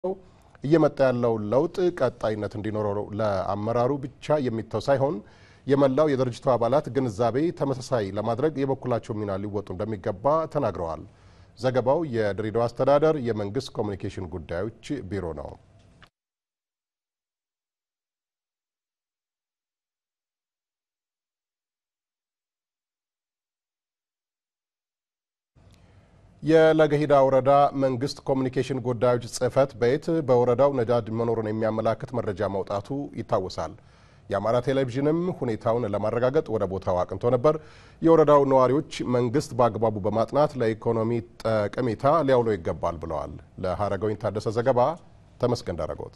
እየመጣ ያለው ለውጥ ቀጣይነት እንዲኖረው ለአመራሩ ብቻ የሚተው ሳይሆን የመላው የድርጅቱ አባላት ግንዛቤ ተመሳሳይ ለማድረግ የበኩላቸው ሚና ሊወጡ እንደሚገባ ተናግረዋል። ዘገባው የድሬዳዋ አስተዳደር የመንግስት ኮሚኒኬሽን ጉዳዮች ቢሮ ነው። የለገሂዳ ወረዳ መንግስት ኮሚኒኬሽን ጉዳዮች ጽህፈት ቤት በወረዳው ነዳጅ መኖሩን የሚያመላክት መረጃ ማውጣቱ ይታወሳል። የአማራ ቴሌቪዥንም ሁኔታውን ለማረጋገጥ ወደ ቦታው አቅንቶ ነበር። የወረዳው ነዋሪዎች መንግስት በአግባቡ በማጥናት ለኢኮኖሚ ጠቀሜታ ሊያውለው ይገባል ብለዋል። ለሀረገወይን ታደሰ ዘገባ ተመስገን ዳረጎት።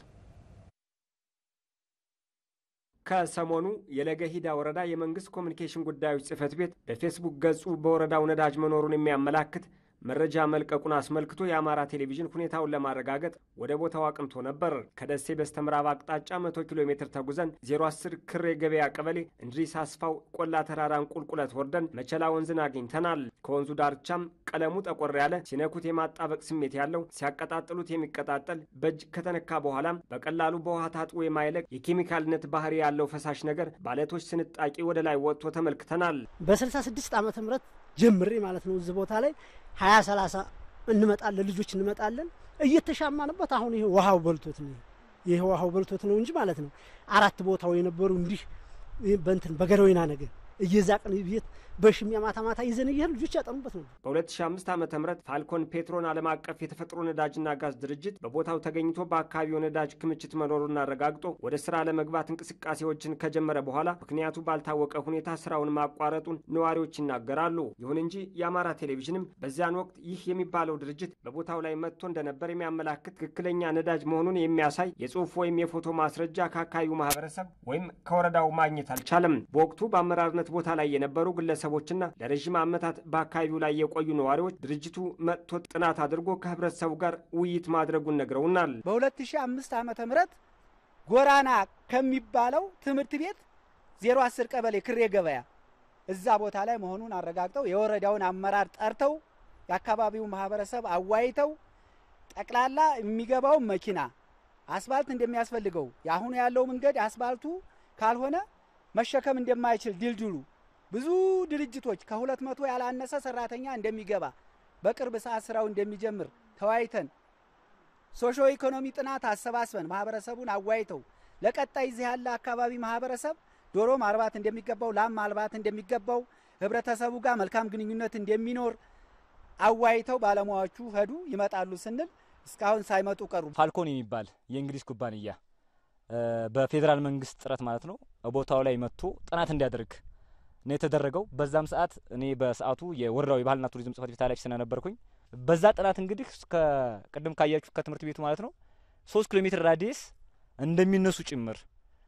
ከሰሞኑ የለገሂዳ ወረዳ የመንግስት ኮሚኒኬሽን ጉዳዮች ጽህፈት ቤት በፌስቡክ ገጹ በወረዳው ነዳጅ መኖሩን የሚያመላክት መረጃ መልቀቁን አስመልክቶ የአማራ ቴሌቪዥን ሁኔታውን ለማረጋገጥ ወደ ቦታው አቅንቶ ነበር። ከደሴ በስተምዕራብ አቅጣጫ መቶ ኪሎ ሜትር ተጉዘን 010 ክሬ ገበያ ቀበሌ እንድሪስ አስፋው ቆላ ተራራን ቁልቁለት ወርደን መቸላ ወንዝን አግኝተናል። ከወንዙ ዳርቻም ቀለሙ ጠቆር ያለ ሲነኩት የማጣበቅ ስሜት ያለው ሲያቀጣጥሉት የሚቀጣጠል በእጅ ከተነካ በኋላም በቀላሉ በውሃ ታጥቦ የማይለቅ የኬሚካልነት ባህሪ ያለው ፈሳሽ ነገር ባለቶች ስንጣቂ ወደ ላይ ወጥቶ ተመልክተናል። በ66 ዓመተ ምህረት ጀምሬ ማለት ነው እዚህ ቦታ ላይ ሀያ ሰላሳ እንመጣለን ልጆች እንመጣለን እየተሻማንበት አሁን ይሄ ውሃው በልቶት ነው ይሄ ውሃው በልቶት ነው እንጂ ማለት ነው አራት ቦታው የነበሩ እንዲህ በእንትን በገረወይና ነገር እየዛቅን ቤት በሽሚያ ማታ ማታ ይዘን እየሄድ ልጆች ያጠኑበት ነው። በ2005 ዓ ም ፋልኮን ፔትሮን ዓለም አቀፍ የተፈጥሮ ነዳጅና ጋዝ ድርጅት በቦታው ተገኝቶ በአካባቢው ነዳጅ ክምችት መኖሩን አረጋግጦ ወደ ስራ ለመግባት እንቅስቃሴዎችን ከጀመረ በኋላ ምክንያቱ ባልታወቀ ሁኔታ ስራውን ማቋረጡን ነዋሪዎች ይናገራሉ። ይሁን እንጂ የአማራ ቴሌቪዥንም በዚያን ወቅት ይህ የሚባለው ድርጅት በቦታው ላይ መጥቶ እንደነበር የሚያመላክት ትክክለኛ ነዳጅ መሆኑን የሚያሳይ የጽሁፍ ወይም የፎቶ ማስረጃ ከአካባቢው ማህበረሰብ ወይም ከወረዳው ማግኘት አልቻለም። በወቅቱ በአመራርነት ቦታ ላይ የነበሩ ግለሰቦችና ለረዥም ዓመታት በአካባቢው ላይ የቆዩ ነዋሪዎች ድርጅቱ መጥቶ ጥናት አድርጎ ከህብረተሰቡ ጋር ውይይት ማድረጉን ነግረውናል። በ2005 ዓመተ ምህረት ጎራና ከሚባለው ትምህርት ቤት 010 ቀበሌ ክሬ ገበያ እዛ ቦታ ላይ መሆኑን አረጋግጠው የወረዳውን አመራር ጠርተው የአካባቢው ማህበረሰብ አዋይተው ጠቅላላ የሚገባው መኪና አስፋልት እንደሚያስፈልገው የአሁኑ ያለው መንገድ አስፋልቱ ካልሆነ መሸከም እንደማይችል ድልድሉ ብዙ ድርጅቶች ከሁለት መቶ ያላነሰ ሰራተኛ እንደሚገባ በቅርብ ሰዓት ስራው እንደሚጀምር ተወያይተን ሶሾ ኢኮኖሚ ጥናት አሰባስበን ማህበረሰቡን አዋይተው ለቀጣይ እዚህ ያለ አካባቢ ማህበረሰብ ዶሮ ማርባት እንደሚገባው፣ ላም ማልባት እንደሚገባው፣ ህብረተሰቡ ጋር መልካም ግንኙነት እንደሚኖር አዋይተው ባለሙያዎቹ ሄዱ። ይመጣሉ ስንል እስካሁን ሳይመጡ ቀሩ። ፋልኮን የሚባል የእንግሊዝ ኩባንያ በፌዴራል መንግስት ጥረት ማለት ነው ቦታው ላይ መጥቶ ጥናት እንዲያደርግ ነው የተደረገው። በዛም ሰዓት እኔ በሰዓቱ የወረዳው የባህልና ቱሪዝም ጽህፈት ቤት ኃላፊ ስለነበርኩኝ በዛ ጥናት እንግዲህ ቅድም ካያችሁ ከትምህርት ቤቱ ማለት ነው ሶስት ኪሎ ሜትር ራዲየስ እንደሚነሱ ጭምር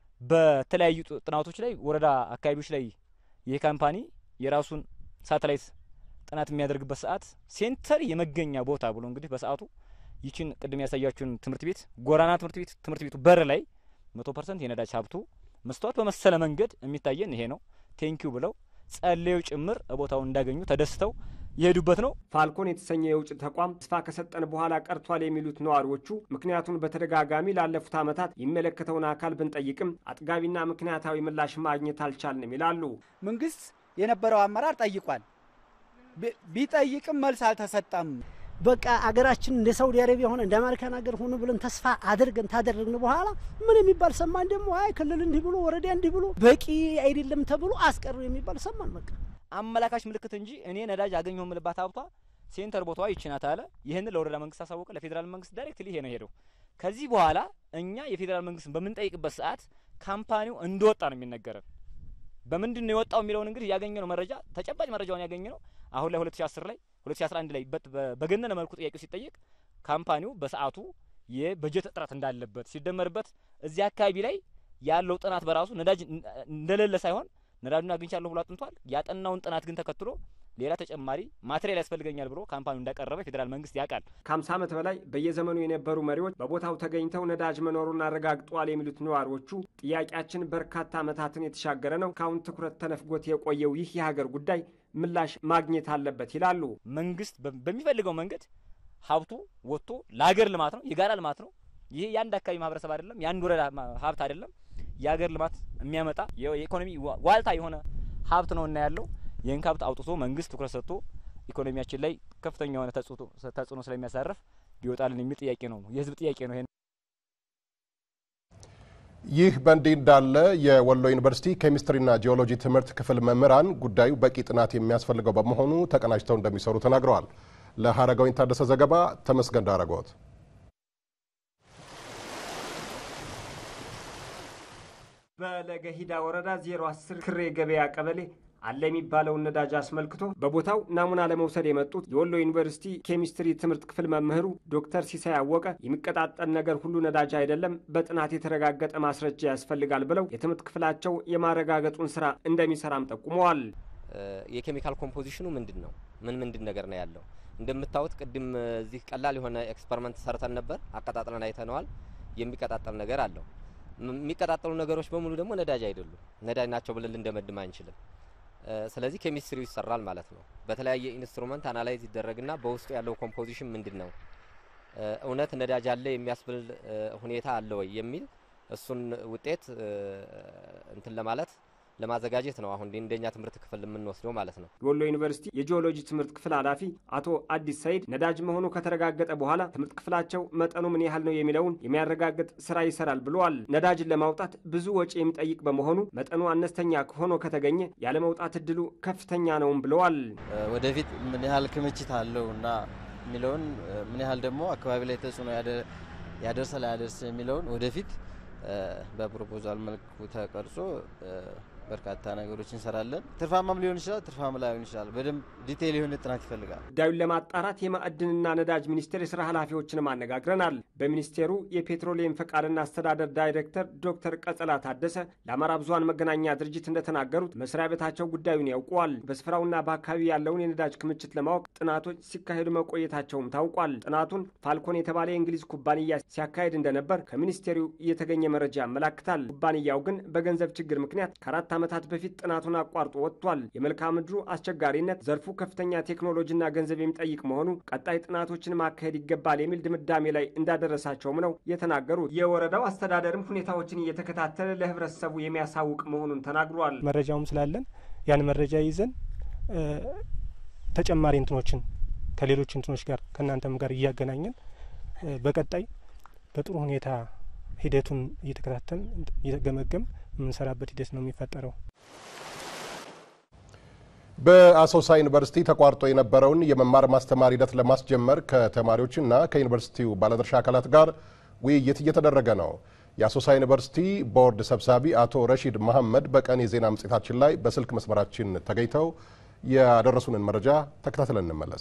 በተለያዩ ጥናቶች ላይ ወረዳ አካባቢዎች ላይ ይህ ካምፓኒ የራሱን ሳተላይት ጥናት የሚያደርግበት ሰዓት ሴንተር የመገኛ ቦታ ብሎ እንግዲህ በሰዓቱ ይችን ቅድም ያሳያችሁን ትምህርት ቤት ጎራና ትምህርት ቤት ትምህርት ቤቱ በር ላይ መቶ ፐርሰንት የነዳጅ ሀብቱ መስተዋት በመሰለ መንገድ የሚታየን ይሄ ነው። ቴንኪው ብለው ጸለዩ ጭምር ቦታው እንዳገኙ ተደስተው የሄዱበት ነው። ፋልኮን የተሰኘ የውጭ ተቋም ተስፋ ከሰጠን በኋላ ቀርቷል የሚሉት ነዋሪዎቹ ምክንያቱን በተደጋጋሚ ላለፉት ዓመታት የሚመለከተውን አካል ብንጠይቅም አጥጋቢና ምክንያታዊ ምላሽ ማግኘት አልቻልንም ይላሉ። መንግስት የነበረው አመራር ጠይቋል። ቢጠይቅም መልስ አልተሰጠም። በቃ አገራችን እንደ ሳውዲ አረቢያ ሆነ እንደ አሜሪካን ሀገር ሆነ ብለን ተስፋ አድርገን ታደረግን በኋላ ምን የሚባል ሰማን። ደግሞ አይ ክልል እንዲህ ብሎ ወረዳ እንዲህ ብሎ በቂ አይደለም ተብሎ አስቀሩ የሚባል ሰማን። በቃ አመላካች ምልክት እንጂ እኔ ነዳጅ አገኘሁ የምልባት ሀብቷ ሴንተር ቦታዋ ይችናት አለ። ይህንን ለወረዳ መንግስት አሳወቀ። ለፌዴራል መንግስት ዳይሬክትሊ ይሄ ነው ሄደው። ከዚህ በኋላ እኛ የፌዴራል መንግስት በምንጠይቅበት ሰዓት ካምፓኒው እንደወጣ ነው የሚነገረን። በምንድን ነው የወጣው የሚለውን እንግዲህ ያገኘ ነው መረጃ ተጨባጭ መረጃውን ያገኘ ነው አሁን ላይ 2010 ላይ 2011 ላይ በገነነ መልኩ ጥያቄው ሲጠየቅ ካምፓኒው በሰዓቱ የበጀት እጥረት እንዳለበት ሲደመርበት እዚህ አካባቢ ላይ ያለው ጥናት በራሱ ነዳጅ እንደሌለ ሳይሆን ነዳጁን አግኝቻለሁ ብሎ አጥንቷል። ያጠናውን ጥናት ግን ተከትሎ ሌላ ተጨማሪ ማቴሪያል ያስፈልገኛል ብሎ ካምፓኒው እንዳቀረበ ፌዴራል መንግስት ያውቃል። ከ50 ዓመት በላይ በየዘመኑ የነበሩ መሪዎች በቦታው ተገኝተው ነዳጅ መኖሩን አረጋግጠዋል የሚሉት ነዋሪዎቹ ጥያቄያችን በርካታ ዓመታትን የተሻገረ ነው። ካሁን ትኩረት ተነፍጎት የቆየው ይህ የሀገር ጉዳይ ምላሽ ማግኘት አለበት ይላሉ። መንግስት በሚፈልገው መንገድ ሀብቱ ወጥቶ ለሀገር ልማት ነው፣ የጋራ ልማት ነው፣ ይሄ የአንድ አካባቢ ማህበረሰብ አይደለም፣ የአንድ ወረዳ ሀብት አይደለም፣ የሀገር ልማት የሚያመጣ የኢኮኖሚ ዋልታ የሆነ ሀብት ነው እና ያለው ይህን ሀብት አውጥቶ መንግስት ትኩረት ሰጥቶ ኢኮኖሚያችን ላይ ከፍተኛ የሆነ ተጽዕኖ ስለሚያሳርፍ ሊወጣልን የሚል ጥያቄ ነው። የህዝብ ጥያቄ ነው። ይህ በእንዲህ እንዳለ የወሎ ዩኒቨርሲቲ ኬሚስትሪና ጂኦሎጂ ትምህርት ክፍል መምህራን ጉዳዩ በቂ ጥናት የሚያስፈልገው በመሆኑ ተቀናጅተው እንደሚሰሩ ተናግረዋል። ለሀረጋዊን ታደሰ ዘገባ ተመስገን ዳረጎት። በለገሂዳ ወረዳ 010 ክሬ ገበያ ቀበሌ አለ የሚባለውን ነዳጅ አስመልክቶ በቦታው ናሙና ለመውሰድ የመጡት የወሎ ዩኒቨርሲቲ ኬሚስትሪ ትምህርት ክፍል መምህሩ ዶክተር ሲሳይ አወቀ የሚቀጣጠል ነገር ሁሉ ነዳጅ አይደለም፣ በጥናት የተረጋገጠ ማስረጃ ያስፈልጋል ብለው የትምህርት ክፍላቸው የማረጋገጡን ስራ እንደሚሰራም ጠቁመዋል። የኬሚካል ኮምፖዚሽኑ ምንድን ነው? ምን ምንድን ነገር ነው ያለው? እንደምታዩት ቅድም እዚህ ቀላል የሆነ ኤክስፐሪመንት ሰርተን ነበር፣ አቀጣጥለን አይተነዋል። የሚቀጣጠል ነገር አለው። የሚቀጣጠሉ ነገሮች በሙሉ ደግሞ ነዳጅ አይደሉም። ነዳጅ ናቸው ብለን ልንደመድም አንችልም። ስለዚህ ኬሚስትሪው ይሰራል ማለት ነው። በተለያየ ኢንስትሩመንት አናላይዝ ይደረግና በውስጡ ያለው ኮምፖዚሽን ምንድን ነው፣ እውነት ነዳጅ አለ የሚያስብል ሁኔታ አለ ወይ የሚል እሱን ውጤት እንትን ለማለት ለማዘጋጀት ነው አሁን እንደኛ ትምህርት ክፍል የምንወስደው ማለት ነው። የወሎ ዩኒቨርሲቲ የጂኦሎጂ ትምህርት ክፍል ኃላፊ አቶ አዲስ ሰይድ ነዳጅ መሆኑ ከተረጋገጠ በኋላ ትምህርት ክፍላቸው መጠኑ ምን ያህል ነው የሚለውን የሚያረጋግጥ ስራ ይሰራል ብለዋል። ነዳጅን ለማውጣት ብዙ ወጪ የሚጠይቅ በመሆኑ መጠኑ አነስተኛ ሆኖ ከተገኘ ያለመውጣት እድሉ ከፍተኛ ነውም ብለዋል። ወደፊት ምን ያህል ክምችት አለው እና የሚለውን ምን ያህል ደግሞ አካባቢ ላይ ተጽዕኖ ያደርሳል አያደርስ የሚለውን ወደፊት በፕሮፖዛል መልኩ ተቀርጾ በርካታ ነገሮች እንሰራለን። ትርፋማም ሊሆን ይችላል፣ ትርፋማ ላይሆን ይችላል። በደንብ ዲቴይል የሆነ ጥናት ይፈልጋል። ጉዳዩን ለማጣራት የማዕድንና ነዳጅ ሚኒስቴር የስራ ኃላፊዎችንም አነጋግረናል። በሚኒስቴሩ የፔትሮሊየም ፈቃድና አስተዳደር ዳይሬክተር ዶክተር ቀጸላ ታደሰ ለአማራ ብዙኃን መገናኛ ድርጅት እንደተናገሩት መስሪያ ቤታቸው ጉዳዩን ያውቀዋል። በስፍራውና በአካባቢ ያለውን የነዳጅ ክምችት ለማወቅ ጥናቶች ሲካሄዱ መቆየታቸውም ታውቋል። ጥናቱን ፋልኮን የተባለ የእንግሊዝ ኩባንያ ሲያካሄድ እንደነበር ከሚኒስቴሩ የተገኘ መረጃ ያመላክታል። ኩባንያው ግን በገንዘብ ችግር ምክንያት ከአራት ዓመታት በፊት ጥናቱን አቋርጦ ወጥቷል። የመልክዓ ምድሩ አስቸጋሪነት፣ ዘርፉ ከፍተኛ ቴክኖሎጂና ገንዘብ የሚጠይቅ መሆኑ ቀጣይ ጥናቶችን ማካሄድ ይገባል የሚል ድምዳሜ ላይ እንዳደረሳቸውም ነው የተናገሩት። የወረዳው አስተዳደርም ሁኔታዎችን እየተከታተለ ለህብረተሰቡ የሚያሳውቅ መሆኑን ተናግሯል። መረጃውም ስላለን ያን መረጃ ይዘን ተጨማሪ እንትኖችን ከሌሎች እንትኖች ጋር ከእናንተም ጋር እያገናኘን በቀጣይ በጥሩ ሁኔታ ሂደቱን እየተከታተል እየገመገም የምንሰራበት ሂደት ነው የሚፈጠረው። በአሶሳ ዩኒቨርሲቲ ተቋርጦ የነበረውን የመማር ማስተማር ሂደት ለማስጀመር ከተማሪዎችና ከዩኒቨርሲቲው ባለድርሻ አካላት ጋር ውይይት እየተደረገ ነው። የአሶሳ ዩኒቨርሲቲ ቦርድ ሰብሳቢ አቶ ረሺድ መሐመድ በቀን የዜና መጽሔታችን ላይ በስልክ መስመራችን ተገኝተው ያደረሱንን መረጃ ተከታትለን እንመለስ።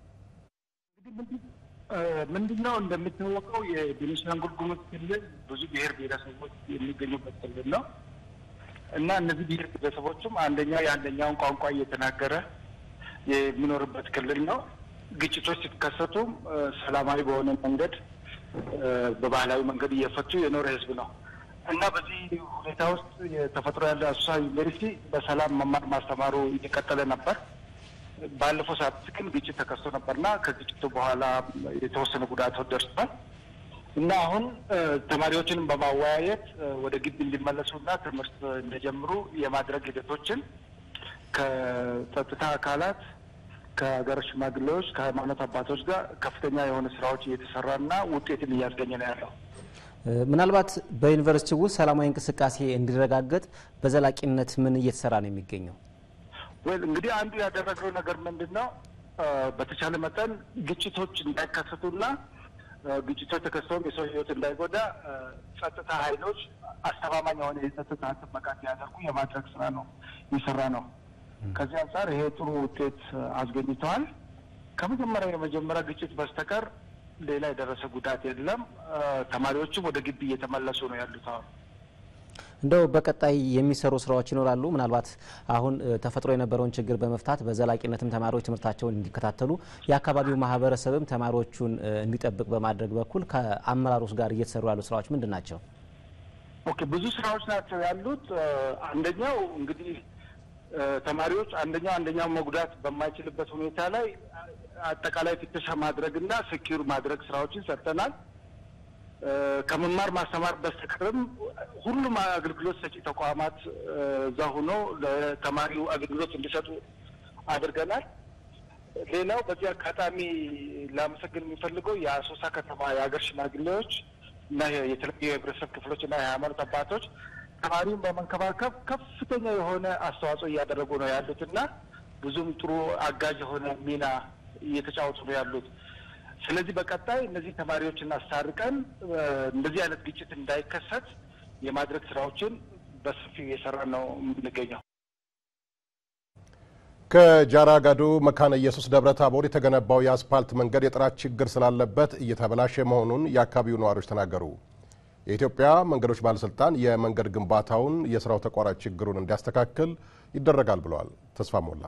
ምንድነው እንደሚታወቀው የቤኒሻንጉል ጉሙዝ ክልል ብዙ ብሔር ብሔረሰቦች የሚገኙበት ክልል ነው እና እነዚህ ብሔር ብሔረሰቦችም አንደኛው የአንደኛውን ቋንቋ እየተናገረ የሚኖርበት ክልል ነው። ግጭቶች ሲከሰቱም ሰላማዊ በሆነ መንገድ በባህላዊ መንገድ እየፈቱ የኖረ ህዝብ ነው እና በዚህ ሁኔታ ውስጥ የተፈጥሮ ያለ አሶሳ ዩኒቨርሲቲ በሰላም መማር ማስተማሩ እየቀጠለ ነበር። ባለፈው ሰዓት ግን ግጭት ተከስቶ ነበርና ከግጭቱ በኋላ የተወሰኑ ጉዳቶች ደርሷል እና አሁን ተማሪዎችን በማወያየት ወደ ግቢ እንዲመለሱና ትምህርት እንደጀምሩ የማድረግ ሂደቶችን ከጸጥታ አካላት፣ ከሀገር ሽማግሌዎች፣ ከሃይማኖት አባቶች ጋር ከፍተኛ የሆነ ስራዎች እየተሰራና ውጤትን እያስገኘ ነው ያለው። ምናልባት በዩኒቨርሲቲ ውስጥ ሰላማዊ እንቅስቃሴ እንዲረጋገጥ በዘላቂነት ምን እየተሰራ ነው የሚገኘው? ወይ እንግዲህ አንዱ ያደረግነው ነገር ምንድን ነው? በተቻለ መጠን ግጭቶች እንዳይከሰቱና ግጭቶች ተከስተውም የሰው ሕይወት እንዳይጎዳ ጸጥታ ኃይሎች አስተማማኝ የሆነ የጸጥታ ጥበቃ እንዲያደርጉ የማድረግ ስራ ነው የሰራ ነው። ከዚህ አንጻር ይሄ ጥሩ ውጤት አስገኝተዋል። ከመጀመሪያ የመጀመሪያ ግጭት በስተቀር ሌላ የደረሰ ጉዳት የለም። ተማሪዎችም ወደ ግቢ እየተመለሱ ነው ያሉት አሁን እንደው በቀጣይ የሚሰሩ ስራዎች ይኖራሉ። ምናልባት አሁን ተፈጥሮ የነበረውን ችግር በመፍታት በዘላቂነትም ተማሪዎች ትምህርታቸውን እንዲከታተሉ የአካባቢው ማህበረሰብም ተማሪዎቹን እንዲጠብቅ በማድረግ በኩል ከአመራሮች ጋር እየተሰሩ ያሉ ስራዎች ምንድን ናቸው? ኦኬ፣ ብዙ ስራዎች ናቸው ያሉት። አንደኛው እንግዲህ ተማሪዎች አንደኛው አንደኛው መጉዳት በማይችልበት ሁኔታ ላይ አጠቃላይ ፍተሻ ማድረግና ስኪር ማድረግ ስራዎችን ሰርተናል። ከመማር ማስተማር በስተቀርም ሁሉም አገልግሎት ሰጪ ተቋማት እዛ ሆኖ ለተማሪው አገልግሎት እንዲሰጡ አድርገናል። ሌላው በዚህ አጋጣሚ ላመሰግን የሚፈልገው የአሶሳ ከተማ የሀገር ሽማግሌዎች እና የተለያዩ የህብረተሰብ ክፍሎች እና የሃይማኖት አባቶች ተማሪውን በመንከባከብ ከፍተኛ የሆነ አስተዋጽኦ እያደረጉ ነው ያሉት እና ብዙም ጥሩ አጋዥ የሆነ ሚና እየተጫወቱ ነው ያሉት። ስለዚህ በቀጣይ እነዚህ ተማሪዎችን አስታርቀን እንደዚህ አይነት ግጭት እንዳይከሰት የማድረግ ስራዎችን በሰፊው እየሰራ ነው የምንገኘው። ከጃራ ጋዶ መካነ ኢየሱስ ደብረ ታቦር የተገነባው የአስፓልት መንገድ የጥራት ችግር ስላለበት እየተበላሸ መሆኑን የአካባቢው ነዋሪዎች ተናገሩ። የኢትዮጵያ መንገዶች ባለስልጣን የመንገድ ግንባታውን የስራው ተቋራጭ ችግሩን እንዲያስተካክል ይደረጋል ብለዋል። ተስፋ ሞላ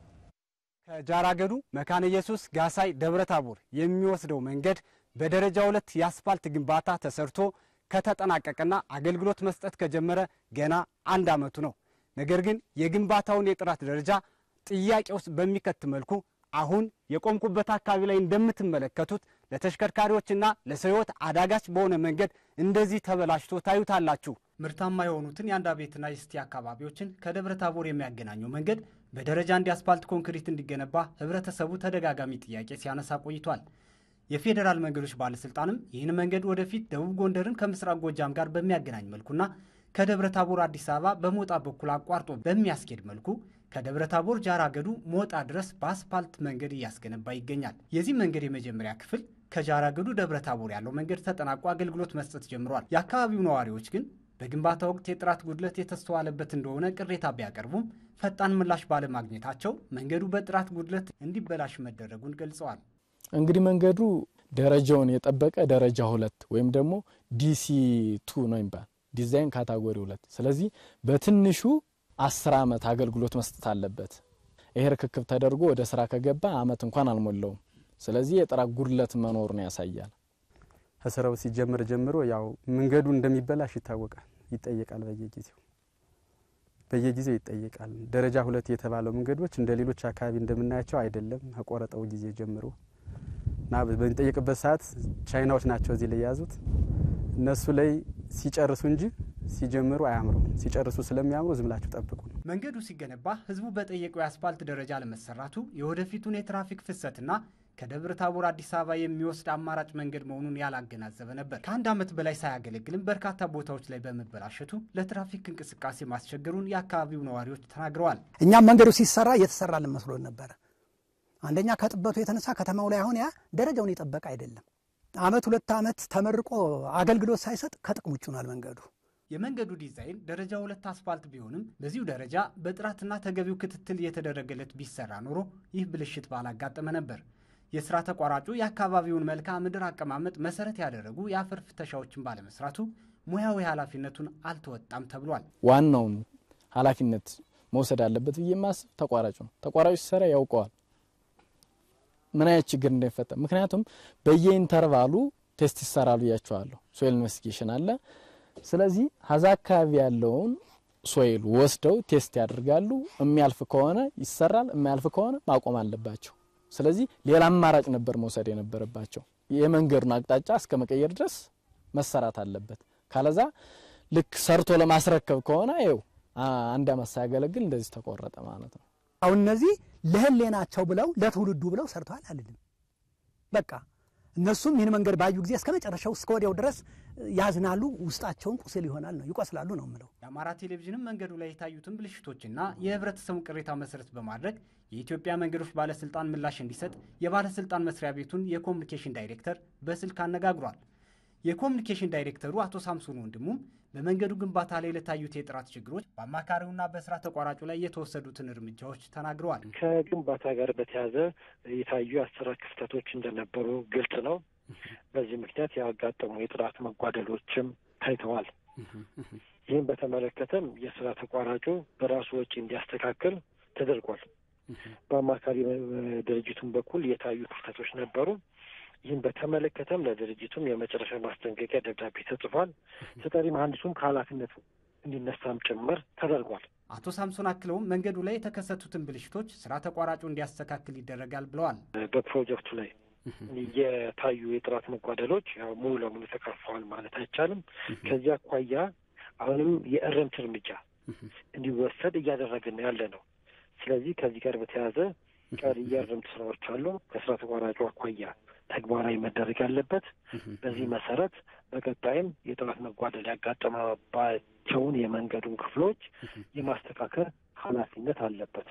ከጃራ ገዱ መካነ ኢየሱስ ጋሳይ ደብረ ታቦር የሚወስደው መንገድ በደረጃ ሁለት የአስፓልት ግንባታ ተሰርቶ ከተጠናቀቀና አገልግሎት መስጠት ከጀመረ ገና አንድ ዓመቱ ነው። ነገር ግን የግንባታውን የጥራት ደረጃ ጥያቄ ውስጥ በሚከት መልኩ አሁን የቆምኩበት አካባቢ ላይ እንደምትመለከቱት ለተሽከርካሪዎችና ለሰው ሕይወት አዳጋች በሆነ መንገድ እንደዚህ ተበላሽቶ ታዩታላችሁ። ምርታማ የሆኑትን የአንዳ ቤትና የስቲ አካባቢዎችን ከደብረ ታቦር የሚያገናኘው መንገድ በደረጃ አንድ የአስፓልት ኮንክሪት እንዲገነባ ህብረተሰቡ ተደጋጋሚ ጥያቄ ሲያነሳ ቆይቷል። የፌዴራል መንገዶች ባለስልጣንም ይህን መንገድ ወደፊት ደቡብ ጎንደርን ከምስራቅ ጎጃም ጋር በሚያገናኝ መልኩና ከደብረ ታቦር አዲስ አበባ በሞጣ በኩል አቋርጦ በሚያስኬድ መልኩ ከደብረ ታቦር ጃራ ገዱ ሞጣ ድረስ በአስፓልት መንገድ እያስገነባ ይገኛል። የዚህ መንገድ የመጀመሪያ ክፍል ከጃራ ገዱ ደብረ ታቦር ያለው መንገድ ተጠናቆ አገልግሎት መስጠት ጀምሯል። የአካባቢው ነዋሪዎች ግን በግንባታ ወቅት የጥራት ጉድለት የተስተዋለበት እንደሆነ ቅሬታ ቢያቀርቡም ፈጣን ምላሽ ባለማግኘታቸው መንገዱ በጥራት ጉድለት እንዲበላሽ መደረጉን ገልጸዋል። እንግዲህ መንገዱ ደረጃውን የጠበቀ ደረጃ ሁለት ወይም ደግሞ ዲሲ ቱ ነው የሚባል ዲዛይን ካታጎሪ ሁለት። ስለዚህ በትንሹ አስር ዓመት አገልግሎት መስጠት አለበት። ይሄ ርክክብ ተደርጎ ወደ ስራ ከገባ አመት እንኳን አልሞላውም። ስለዚህ የጥራት ጉድለት መኖሩን ያሳያል። ከስራው ሲጀምር ጀምሮ ያው መንገዱ እንደሚበላሽ ይታወቃል፣ ይጠየቃል። በየጊዜው በየጊዜው ይጠየቃል። ደረጃ ሁለት የተባለው መንገዶች እንደ ሌሎች አካባቢ እንደምናያቸው አይደለም። ከቆረጠው ጊዜ ጀምሮ እና በሚጠየቅበት ሰዓት ቻይናዎች ናቸው እዚህ ላይ የያዙት እነሱ ላይ ሲጨርሱ እንጂ ሲጀምሩ አያምሩም። ሲጨርሱ ስለሚያምሩ ዝም ብላችሁ ጠብቁ ነው። መንገዱ ሲገነባ ህዝቡ በጠየቀው የአስፓልት ደረጃ ለመሰራቱ የወደፊቱን የትራፊክ ፍሰትና ከደብረ ታቦር አዲስ አበባ የሚወስድ አማራጭ መንገድ መሆኑን ያላገናዘበ ነበር። ከአንድ ዓመት በላይ ሳያገለግልም በርካታ ቦታዎች ላይ በመበላሸቱ ለትራፊክ እንቅስቃሴ ማስቸገሩን የአካባቢው ነዋሪዎች ተናግረዋል። እኛም መንገዱ ሲሰራ እየተሰራልን መስሎን ነበረ። አንደኛ ከጥበቱ የተነሳ ከተማው ላይ አሁን ያ ደረጃውን የጠበቀ አይደለም። አመት ሁለት አመት ተመርቆ አገልግሎት ሳይሰጥ ከጥቅም ውጭ ሆኗል መንገዱ። የመንገዱ ዲዛይን ደረጃ ሁለት አስፋልት ቢሆንም በዚሁ ደረጃ በጥራትና ተገቢው ክትትል እየተደረገለት ቢሰራ ኖሮ ይህ ብልሽት ባላጋጠመ ነበር። የስራ ተቋራጩ የአካባቢውን መልክዓ ምድር አቀማመጥ መሰረት ያደረጉ የአፈር ፍተሻዎችን ባለመስራቱ ሙያዊ ኃላፊነቱን አልተወጣም ተብሏል። ዋናውን ኃላፊነት መውሰድ አለበት ብዬ የማስብ ተቋራጩ ነው። ተቋራጩ ሲሰራ ያውቀዋል ምን አይነት ችግር እንዳይፈጠር። ምክንያቱም በየኢንተርቫሉ ቴስት ይሰራሉ ብያቸዋለሁ። ሶይል ኢንቨስቲጌሽን አለ። ስለዚህ ሀዛ አካባቢ ያለውን ሶይል ወስደው ቴስት ያደርጋሉ። የሚያልፍ ከሆነ ይሰራል፣ የሚያልፍ ከሆነ ማቆም አለባቸው። ስለዚህ ሌላ አማራጭ ነበር መውሰድ የነበረባቸው። የመንገዱን አቅጣጫ እስከ መቀየር ድረስ መሰራት አለበት። ካለዛ ልክ ሰርቶ ለማስረከብ ከሆነ ይኸው አንድ አመት ሳያገለግል እንደዚህ ተቆረጠ ማለት ነው። አሁን እነዚህ ለህሌናቸው ብለው ለትውልዱ ብለው ሰርተዋል አልልም። በቃ እነሱም ይህን መንገድ ባዩ ጊዜ እስከ መጨረሻው እስከ ወዲያው ድረስ ያዝናሉ፣ ውስጣቸውን ቁስል ይሆናል ነው ይቆስላሉ ነው የምለው። የአማራ ቴሌቪዥንም መንገዱ ላይ የታዩትን ብልሽቶችና የህብረተሰቡን ቅሬታ መሰረት በማድረግ የኢትዮጵያ መንገዶች ባለስልጣን ምላሽ እንዲሰጥ የባለስልጣን መስሪያ ቤቱን የኮሚኒኬሽን ዳይሬክተር በስልክ አነጋግሯል። የኮሚኒኬሽን ዳይሬክተሩ አቶ ሳምሶን ወንድሙም በመንገዱ ግንባታ ላይ ለታዩት የጥራት ችግሮች በአማካሪውና በስራ ተቋራጩ ላይ የተወሰዱትን እርምጃዎች ተናግረዋል። ከግንባታ ጋር በተያያዘ የታዩ የአሰራር ክፍተቶች እንደነበሩ ግልጽ ነው። በዚህ ምክንያት ያጋጠሙ የጥራት መጓደሎችም ታይተዋል። ይህም በተመለከተም የስራ ተቋራጩ በራሱ ወጪ እንዲያስተካክል ተደርጓል። በአማካሪ ድርጅቱን በኩል የታዩ ክፍተቶች ነበሩ። ይህም በተመለከተም ለድርጅቱም የመጨረሻ ማስጠንቀቂያ ደብዳቤ ተጽፏል። ተጠሪ መሀንዲሱም ከኃላፊነቱ እንዲነሳም ጭምር ተደርጓል። አቶ ሳምሶን አክለውም መንገዱ ላይ የተከሰቱትን ብልሽቶች ስራ ተቋራጩ እንዲያስተካክል ይደረጋል ብለዋል። በፕሮጀክቱ ላይ የታዩ የጥራት መጓደሎች ያው ሙሉ ለሙሉ ተቀርፈዋል ማለት አይቻልም። ከዚህ አኳያ አሁንም የእርምት እርምጃ እንዲወሰድ እያደረግን ያለ ነው። ስለዚህ ከዚህ ጋር በተያያዘ ቀሪ የእርምት ስራዎች አሉ። ከስራ ተቋራጩ አኳያ ተግባራዊ መደረግ ያለበት። በዚህ መሰረት በቀጣይም የጥራት መጓደል ያጋጠመባቸውን የመንገዱን ክፍሎች የማስተካከል ኃላፊነት አለበት።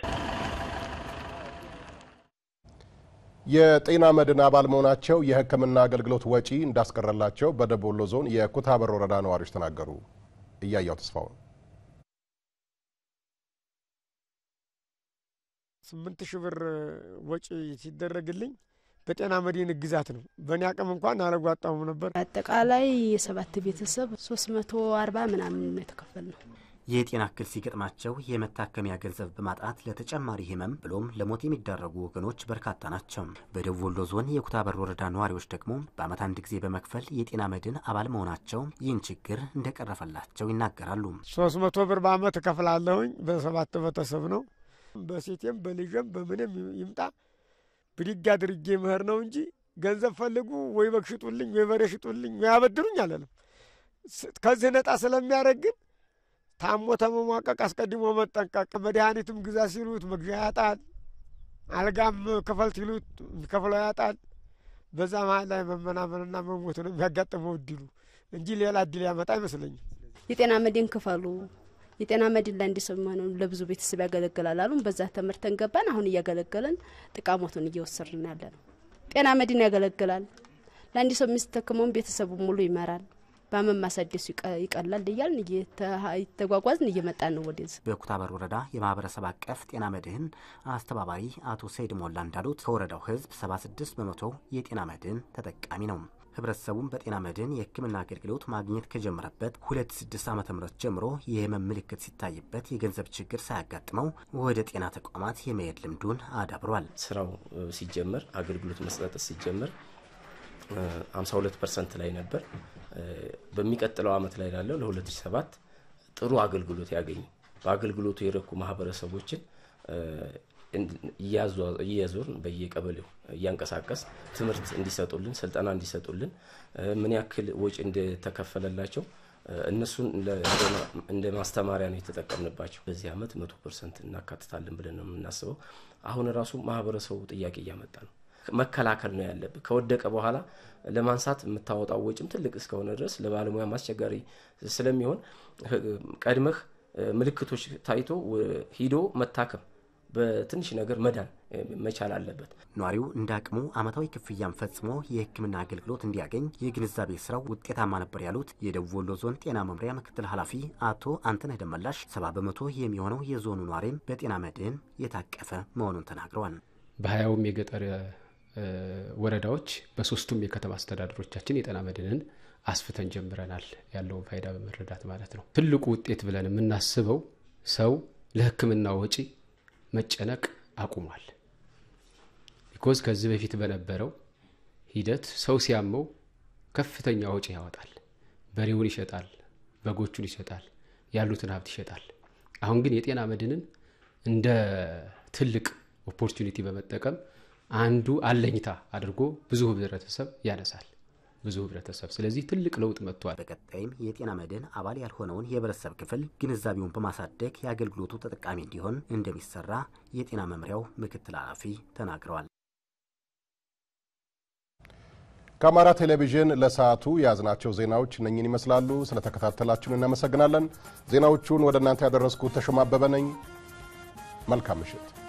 የጤና መድን አባል መሆናቸው የሕክምና አገልግሎት ወጪ እንዳስቀረላቸው በደቡብ ወሎ ዞን የኩታበር ወረዳ ነዋሪዎች ተናገሩ። እያያው ተስፋውን ስምንት ሺህ ብር ወጪ ሲደረግልኝ በጤና መድን ግዛት ነው። በእኔ አቅም እንኳን አላጓጣሁም ነበር። አጠቃላይ የሰባት ቤተሰብ ሶስት መቶ አርባ ምናምን ነው የተከፈል ነው። የጤና እክል ሲገጥማቸው የመታከሚያ ገንዘብ በማጣት ለተጨማሪ ህመም ብሎም ለሞት የሚዳረጉ ወገኖች በርካታ ናቸው። በደቡብ ወሎ ዞን የኩታበር ወረዳ ነዋሪዎች ደግሞ በዓመት አንድ ጊዜ በመክፈል የጤና መድን አባል መሆናቸው ይህን ችግር እንደቀረፈላቸው ይናገራሉ። ሶስት መቶ ብር በአመት እከፍላለሁኝ። በሰባት ቤተሰብ ነው። በሴቴም በልጅም በምንም ይምጣ ብድግ አድርጌ ምህር ነው እንጂ ገንዘብ ፈልጉ ወይ በግ ሽጡልኝ ወይ በሬ ሽጡልኝ ወይ አበድሩኝ አለንም። ከዚህ ነጣ ስለሚያደርግን ታሞ ተመሟቀቅ አስቀድሞ መጠንቀቅ፣ መድኃኒትም ግዛ ሲሉት መግዣ ያጣል፣ አልጋም ክፈል ሲሉት የሚከፍለው ያጣል። በዛ መሀል ላይ መመናመንና መሞት ነው የሚያጋጥመው እድሉ እንጂ ሌላ እድል ያመጣ አይመስለኝም። የጤና መድን ክፈሉ የጤና መድን ለአንድ ሰው የሚሆነው ለብዙ ቤተሰብ ያገለግላል አሉን። በዛ ተመርተን ገባን። አሁን እያገለገለን ጥቃሞቱን እየወሰድን ያለ ነው። ጤና መድን ያገለግላል። ለአንድ ሰው የሚስተክመውን ቤተሰቡ ሙሉ ይመራል። በአመት ማሳደሱ ይቀላል እያልን እየተጓጓዝን እየመጣን ነው ወደዚህ። በኩታበር ወረዳ የማህበረሰብ አቀፍ ጤና መድህን አስተባባሪ አቶ ሰይድ ሞላ እንዳሉት ከወረዳው ህዝብ 76 በመቶ የጤና መድህን ተጠቃሚ ነው። ህብረተሰቡም በጤና መድህን የሕክምና አገልግሎት ማግኘት ከጀመረበት ሁለት ስድስት ዓመተ ምህረት ጀምሮ የህመም ምልክት ሲታይበት የገንዘብ ችግር ሳያጋጥመው ወደ ጤና ተቋማት የመሄድ ልምዱን አዳብሯል። ስራው ሲጀመር አገልግሎት መስጠት ሲጀመር 52 ፐርሰንት ላይ ነበር። በሚቀጥለው አመት ላይ ላለው ለ2007 ጥሩ አገልግሎት ያገኙ በአገልግሎቱ የረኩ ማህበረሰቦችን እያዞርን በየቀበሌው እያንቀሳቀስ ትምህርት እንዲሰጡልን ስልጠና እንዲሰጡልን ምን ያክል ወጪ እንደተከፈለላቸው እነሱን እንደ ማስተማሪያ ነው የተጠቀምንባቸው። በዚህ አመት መቶ ፐርሰንት እናካትታለን ብለን ነው የምናስበው። አሁን ራሱ ማህበረሰቡ ጥያቄ እያመጣ ነው። መከላከል ነው ያለብህ። ከወደቀ በኋላ ለማንሳት የምታወጣው ወጪም ትልቅ እስከሆነ ድረስ ለባለሙያ አስቸጋሪ ስለሚሆን ቀድመህ ምልክቶች ታይቶ ሂዶ መታከም በትንሽ ነገር መዳን መቻል አለበት። ነዋሪው እንደ አቅሙ አመታዊ ክፍያም ፈጽሞ የሕክምና አገልግሎት እንዲያገኝ የግንዛቤ ስራው ውጤታማ ነበር ያሉት የደቡብ ወሎ ዞን ጤና መምሪያ ምክትል ኃላፊ አቶ አንተነህ ደመላሽ ሰባ በመቶ የሚሆነው የዞኑ ነዋሪም በጤና መድህን የታቀፈ መሆኑን ተናግረዋል። በሀያውም የገጠር ወረዳዎች በሶስቱም የከተማ አስተዳደሮቻችን የጤና መድህንን አስፍተን ጀምረናል። ያለውን ፋይዳ በመረዳት ማለት ነው። ትልቁ ውጤት ብለን የምናስበው ሰው ለሕክምና ወጪ መጨነቅ አቁሟል። ቢኮዝ ከዚህ በፊት በነበረው ሂደት ሰው ሲያመው ከፍተኛ ወጪ ያወጣል። በሬውን ይሸጣል፣ በጎቹን ይሸጣል፣ ያሉትን ሀብት ይሸጣል። አሁን ግን የጤና መድህንን እንደ ትልቅ ኦፖርቹኒቲ በመጠቀም አንዱ አለኝታ አድርጎ ብዙ ህብረተሰብ ያነሳል ብዙ ህብረተሰብ። ስለዚህ ትልቅ ለውጥ መጥቷል። በቀጣይም የጤና መድህን አባል ያልሆነውን የህብረተሰብ ክፍል ግንዛቤውን በማሳደግ የአገልግሎቱ ተጠቃሚ እንዲሆን እንደሚሰራ የጤና መምሪያው ምክትል ኃላፊ ተናግረዋል። ከአማራ ቴሌቪዥን ለሰዓቱ የያዝናቸው ዜናዎች እነኝን ይመስላሉ። ስለተከታተላችሁን እናመሰግናለን። ዜናዎቹን ወደ እናንተ ያደረስኩት ተሾማ አበበ ነኝ። መልካም ምሽት።